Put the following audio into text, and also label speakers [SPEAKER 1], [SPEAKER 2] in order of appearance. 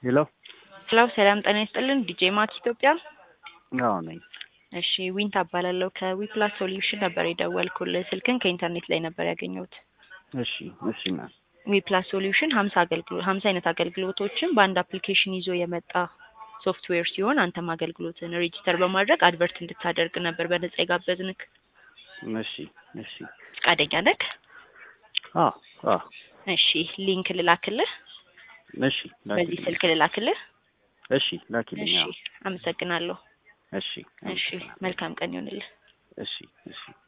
[SPEAKER 1] ሄሎ
[SPEAKER 2] ሄሎ ሰላም ጤና ይስጥልን ዲጄ ማክ ኢትዮጵያ
[SPEAKER 1] አዎ ነኝ።
[SPEAKER 2] እሺ ዊንታ እባላለሁ ከዊፕላስ ሶሉሽን ነበር የደወልኩልህ ስልክን ከኢንተርኔት ላይ ነበር ያገኘሁት
[SPEAKER 1] እሺ እሺ ና
[SPEAKER 2] ዊፕላስ ሶሉሽን ሀምሳ አገልግሎት ሀምሳ አይነት አገልግሎቶችን በአንድ አፕሊኬሽን ይዞ የመጣ ሶፍትዌር ሲሆን አንተም አገልግሎትን ሬጂስተር በማድረግ አድቨርት እንድታደርግ ነበር በነጻ የጋበዝንክ
[SPEAKER 1] እሺ እሺ
[SPEAKER 2] ፈቃደኛ ነክ
[SPEAKER 1] አዎ አዎ
[SPEAKER 2] እሺ ሊንክ ልላክልህ
[SPEAKER 1] እሺ
[SPEAKER 2] በዚህ
[SPEAKER 1] ላኪልኝ።
[SPEAKER 2] ስልክ ልላክልህ
[SPEAKER 1] እሺ ላኪልኝ።
[SPEAKER 2] እሺ
[SPEAKER 1] አዎ
[SPEAKER 2] አመሰግናለሁ
[SPEAKER 1] እሺ
[SPEAKER 2] እሺ መልካም ቀን ይሆንልህ
[SPEAKER 1] እሺ እሺ